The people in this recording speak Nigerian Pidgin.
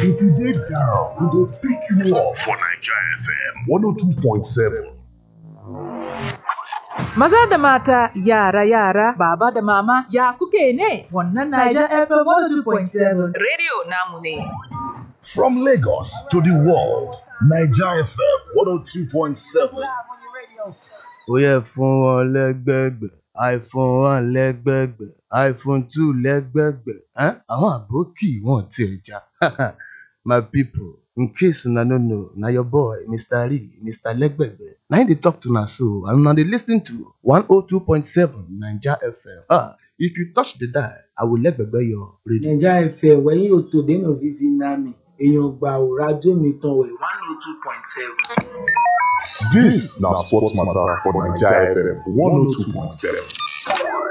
If you dey down, we go pick you up for Naija FM 102.7. Maza da mata, yara yara, baba da mama, ya kuke ne? Wannan Niger FM 102.7 Radio namu ne. From Lagos to the world, Naija FM 102.7. ó yẹ fún wọn lẹ́gbẹ̀gbẹ̀ iphone one lẹ́gbẹ̀gbẹ̀ iphone two lẹ́gbẹ̀gbẹ̀ ẹ́n àwọn àbókì wọn ti ẹja my people in case una no know na your boy mr lee mr lẹ́gbẹ̀gbẹ̀ na him dey talk to una so and una dey lis ten to one oh two point seven naija fm ah if you touch the dial i will lẹ́gbẹ̀gbẹ̀ your radio. naija fm wẹ̀yìn òtò dènà vivi nami èèyàn gbà ò rájò mi tán wẹ̀ one oh two point seven. This na sports matter for Naija FM 102.7.